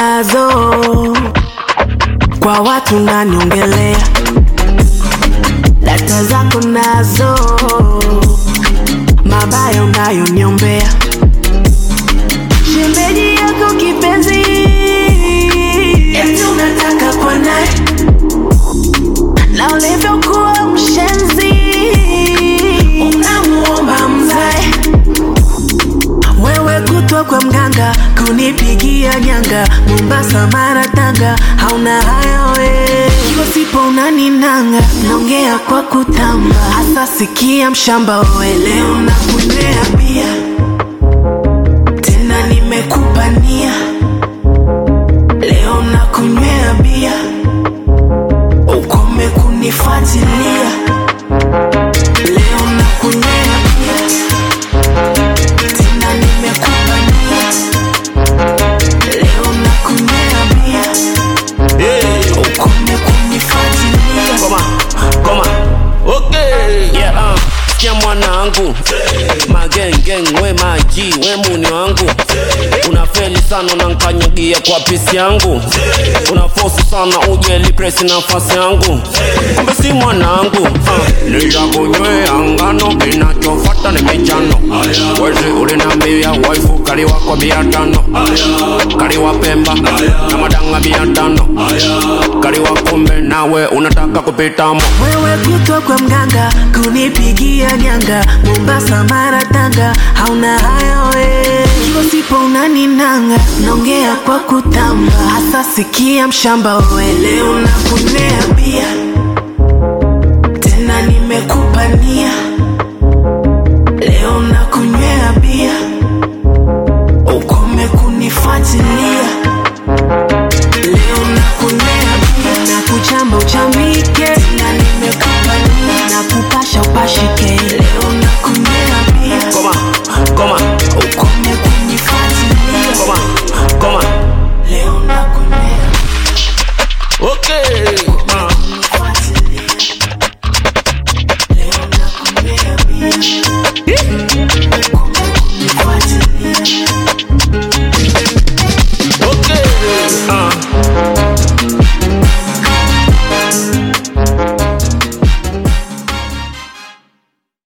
nazo kwa watu naniongelea, data zako nazo, mabaya unayoniombea, shemeji yako kipenzi, eti unataka kwa naye na ulivyokuwa mshenzi, unamuomba mzae wewe kutwa kwa mganga kunipigia nyanga Mombasa, Mara, Tanga, hauna hayo we. Ikiwa sipo unaninanga, naongea kwa kutamba. Hasa sikia mshamba, wewe leo nakunywea bia tena, nimekupa nia leo nakunywea bia, ukome kunifuatilia leo nakunywea bia tena nimekupa nia leo nakunywea bia ukome kunifuatilia Koma, koma. Okay. Yeah, uh. Sikia mwanangu magengeng we maji we muni wangu unafeli sana unankanyagia kwa pisi yangu unafosi sana uje lipresi nafasi yangu kumbe si mwanangu uh. nitakunywea ngano kinachofata ni michano wezi ulinambia waifu kaliwa kwa bia tano kaliwa pemba na madanga bia tano kaliwa kumbe nawe unataka kupitamo wewe kutwa kwa mganga kunipigia nyanga Mombasa, Mara, Tanga, hauna hayo we. Ikiwa sipo unaninanga, naongea kwa kutamba. Hasa sikia mshamba, wewe leo nakunywea bia tena nimekupa nia